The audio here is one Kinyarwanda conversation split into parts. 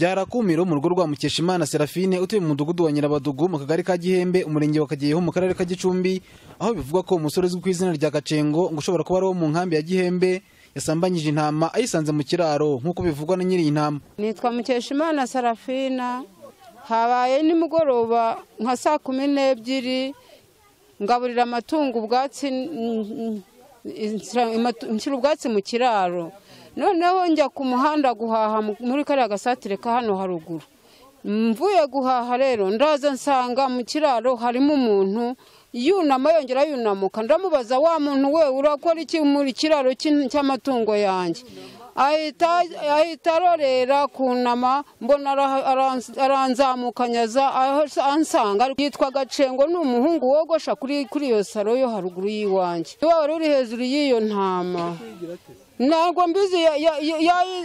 byarakumiro mu rugo rwa Mukeshimana Serafine utuye mu mudugudu wa Nyirabadugu mu kagari ka Gihembe umurenge wa Kageyeho mu karere ka Gicumbi aho bivugwa ko umusore uzwi ku izina rya Gacengo ngo ushobora kuba ari uwo mu nkambi ya Gihembe yasambanyije intama ayisanze mu kiraro nk'uko bivugwa na nyiri iyi ntama nitwa Mukeshimana Sarafina habaye nimugoroba nka saa kumi n'ebyiri ngaburira amatungo ubwatsi nshyira ubwatsi mu kiraro noneho njya ku muhanda guhaha muri kariya gasatire ka hano haruguru mvuye guhaha rero ndaza nsanga mu kiraro harimo umuntu yunama yongera yunamuka ndamubaza wa muntu we urakora iki muri kiraro cy'amatungo yanjye ahita arorera kunama mbona aranzamukanyaza ansanga yitwa gacengo ni umuhungu wogosha kuri iyo saro yo haruguru y'iwanjye wari uri hejuru y'iyo ntama ntabwo mbizi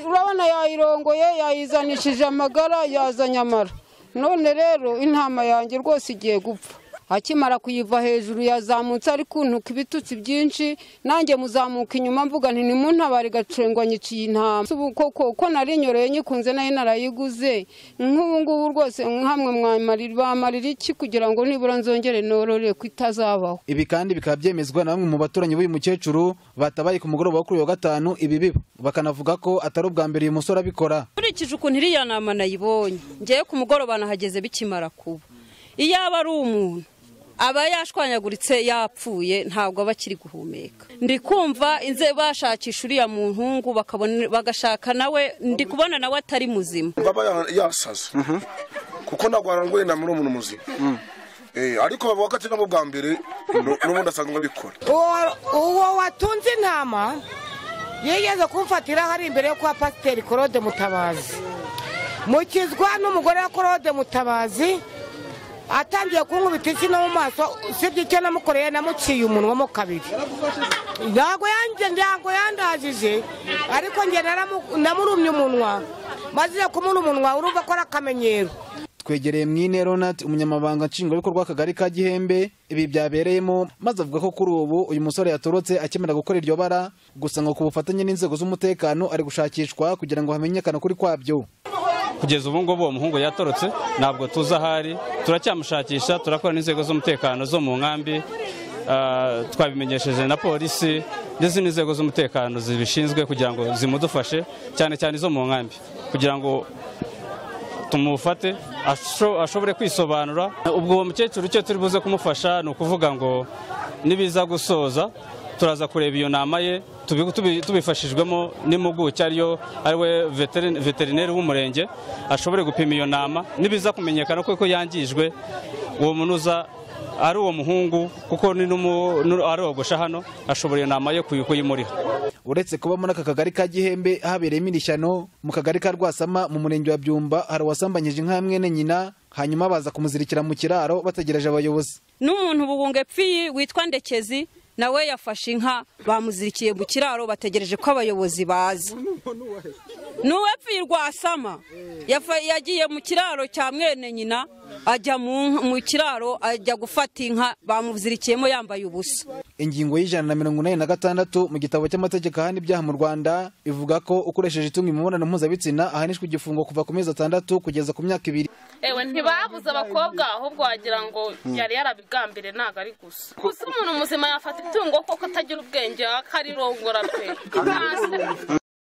urabona yayirongoye yayizanishije amagara yazanye amara none rero intama yanjye rwose igiye gupfa akimara kuyiva hejuru yazamutse ari kuntuka ibitutsi byinshi nanjye muzamuka inyuma mvuga nti nimuntabare gacengwa nyiciye intama koko ko narinyoreye nyikunze nayo narayiguze nk'ubu ngubu rwose nk'amwe bamarira iki kugira ngo nibura nzongere norore ko itazabaho ibi kandi bikaba byemezwa na bamwe mu baturanyi b'uyu mukecuru batabaye ku mugoroba wo kuri wa gatanu ibi biba bakanavuga ko atari ubwa mbere uyu musore abikora nkurikije ukuntu iriya nama nayibonye ngewe ku mugoroba nahageze bikimara kuba iyo aba ari umuntu aba yashwanyaguritse yapfuye ntabwo aba akiri guhumeka ndi kumva inze bashakisha uriya muhungu bagashaka nawe ndi kubona nawe atari muzima baba yasaza kuko ntabwo harangwa inama n'umuntu muzima ariko bavuga ko atari nabo bwa mbere n'ubundi asanzwe abikora uwo watunze intama yigeze kumfatira hari imbere yo kuba pasiteri korode mutabazi mukizwa n'umugore wa korode mutabazi atangiye kunkubita isi no mu maso usibye icyo namukoreye namuciye umunwa mo kabiri ntabwo yanjye ntabwo yandajije ariko njye namurumye umunwa maze kumura umunwa urumva ko ari akamenyero twegereye mwine ronati umunyamabanga nshingwabikorwa w'akagari ka gihembe ibi byabereyemo maze avuga ko kuri ubu uyu musore yatorotse akemera gukora iryo bara gusa ngo ku bufatanye n'inzego z'umutekano ari gushakishwa kugira ngo hamenyekane ukuri kwabyo kugeza ubu ngubu uwo muhungu yatorotse ntabwo tuzi aho ari turacyamushakisha turakora n'inzego z'umutekano zo mu nkambi twabimenyesheje na polisi ndetse n'inzego z'umutekano zibishinzwe kugira ngo zimudufashe cyane cyane izo mu nkambi kugira ngo tumufate ashobore kwisobanura ubwo uwo mukecuru icyo turi buze kumufasha ni ukuvuga ngo nibiza gusoza turaza kureba iyo nama ye tubifashijwemo n'impuguke ariyo ariwe veterineri w'umurenge ashobore gupima iyo nama nibiza kumenyekana kuko yangijwe uwo munuza ari uwo muhungu kuko arogosha hano ashobora iyo nama ye kuyimuriha uretse kuba muri aka kagari ka gihembe habereyemo irishyano mu kagari ka rwasama mu murenge wa byumba hari uwasambanyije inka mwene nyina hanyuma baza kumuzirikira mu kiraro bategereje abayobozi n'umuntu bugunge pfiyi witwa ndekezi nawe yafashe inka bamuzirikiye mu kiraro bategereje ko abayobozi baza n'uwe pfuye rwasama yagiye mu kiraro cya mwene nyina ajya mu kiraro ajya gufata inka bamuzirikiyemo yambaye ubusa ingingo y'ijana na mirongo inani na gatandatu mu gitabo cy'amategeko ahana ibyaha mu rwanda ivuga ko ukoresheje itungo imibonano mpuzabitsina ahanishwa igifungo kuva ku mezi atandatu kugeza ku myaka ibiri ewe ntibabuze abakobwa ahubwo wagira ngo yari yarabigambire ntabwo ari gusa gusa umuntu muzima yafata itungo koko atagira ubwenge akarirongora pe